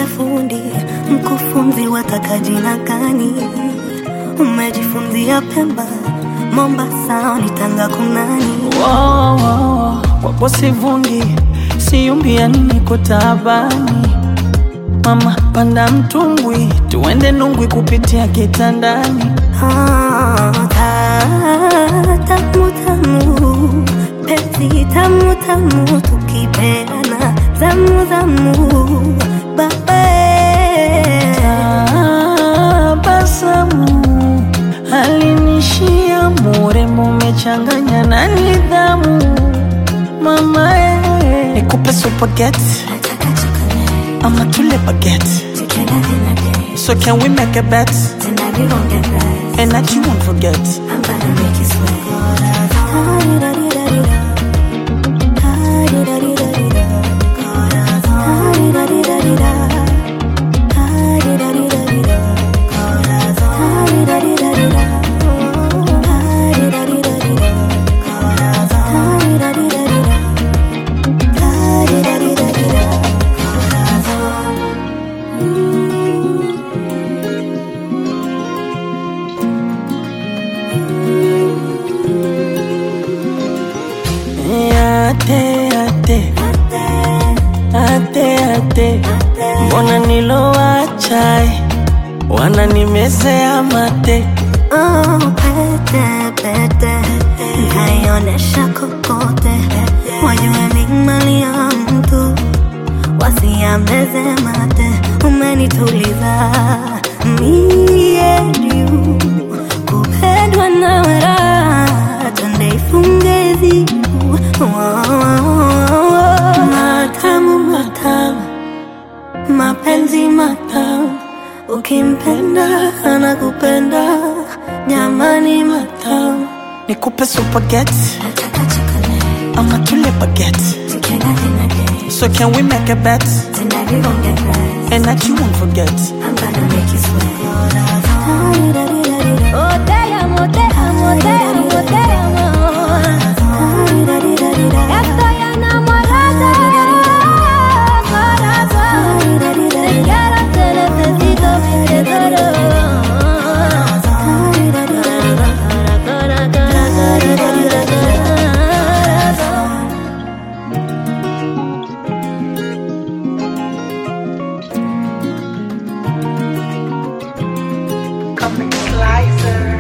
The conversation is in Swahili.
niite fundi, mkufunzi wataka jina gani? Umejifunzia Pemba, Mombasa, ni Tanga kunani? Wow, wow, wapo sivungi, siumbia niko taabani. Mama panda mtumbwi, tuende Nungwi kupitia kitandani. Ah, ta- tamu tamu, penzi tamu tamu, tukipeana zamu zamu, babe Tabasamu alinishia murembo, umechanganya na nidhamu. Mama eh, nikupe supageti nataka chocolate, ama tule bageti. together dinner date, So can we make a bet tonight we gon' get right. and that you won't forget? I'm gonna make you sweat. Ate, ate, ate, ate, mbona nilowacha wananimezea mate. Oh, pete, pete, nkaionesha kokote, wajue ni mali ya mtu, wasiameze mate. Umenituliza mie juu, kupendwa na raha, twende ifunge zibu. Matamu, matamu, mapenzi matamu Ukimpenda anakupenda, jamani matamu. Nikupe supageti Nataka chocolate, ama tule bageti. together dinner date. So can we make a bet Tonight we gon' get right. and that you won't forget? I'm gonna make you sweat. Oh damn, oh damn, oh damn, oh damn. Estoy enamorada, corazón. Te quiero, te necesito, te adoro. Coming slicer.